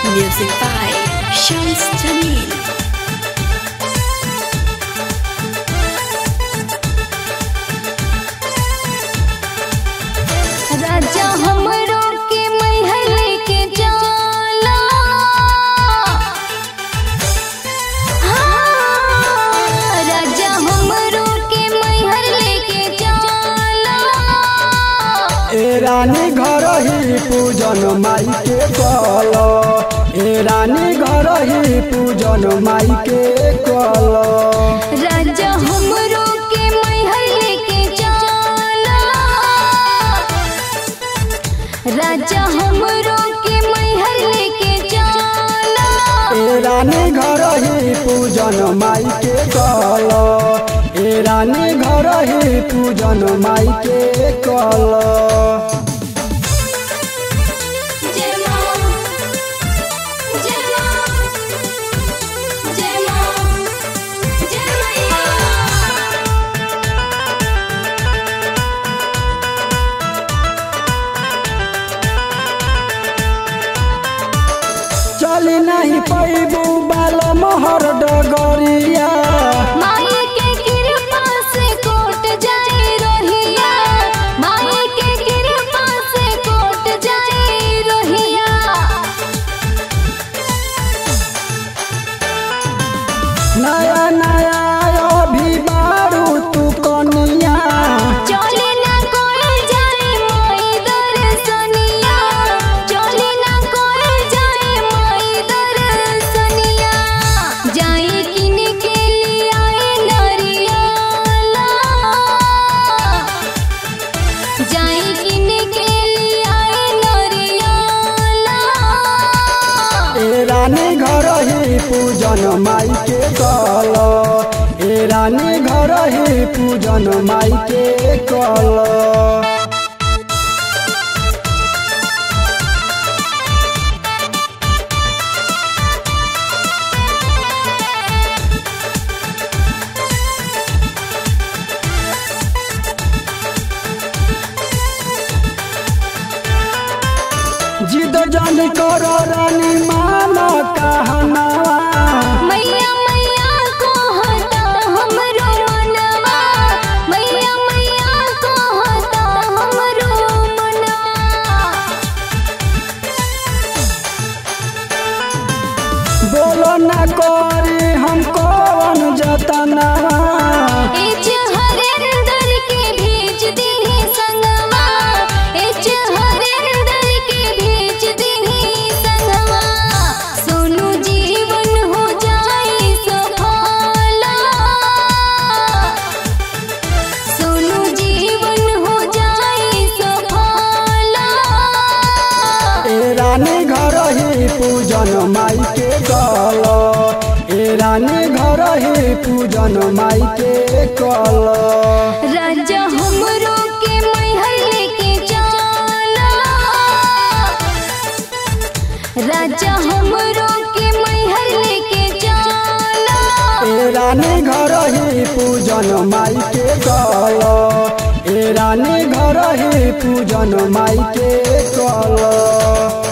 Music by Shams Jamil. राजा हमरो के मैहर लेके जाला हाँ, राजा हमरो के मैहर लेके जाला ए रानी घर ही पूजन माई के कल ए रानी घर ही पूजन माई के कल राजा हमरो के मैहर लेके जाला राजा हमरो के मैहर लेके जाला ए रानी घर ही पूजन माई के कल ए रानी घर ही पूजन माई के कल जय मां जय मां जय मां जय मैया चली नहीं पैबू बाल मोहर डगरिया माई के कृपा से कोट जाए रोहिया माई के कृपा से कोट जाए रोहिया नया नया अभी बारू तू कनिया चले ना कोई जाए माई दर्शनिया चले ना कोई जाए माई दर्शनिया जाए किन के लिए आए नरियाला जाए किन के लिए आए नरियाला ए रानी घर ही पूजन माई के कल ए रानी घर ही पूजन माई के कल जिद जान कर रानी माना कहनावा मैया मैया को हटा हमरो मनवा मैया मैया को हटा हमरो मनवा बोलो ना करी हम कौन जतनावा ए हरेंदर के भेज दी संगवा ए हरेंदर के भेज दी संगवा सोनू जीवन हो जाए सफला सोनू जीवन हो जाए सफला ए रानी घर ही पूजन माई के कल ए रानी घर ही पूजन माई के कल राजा हमरो के मैहर लेके जाला राजा हमरो के मैहर लेके जाला ए रानी घर ही पूजन माई के कल ए रानी घर ही पूजन माई के कल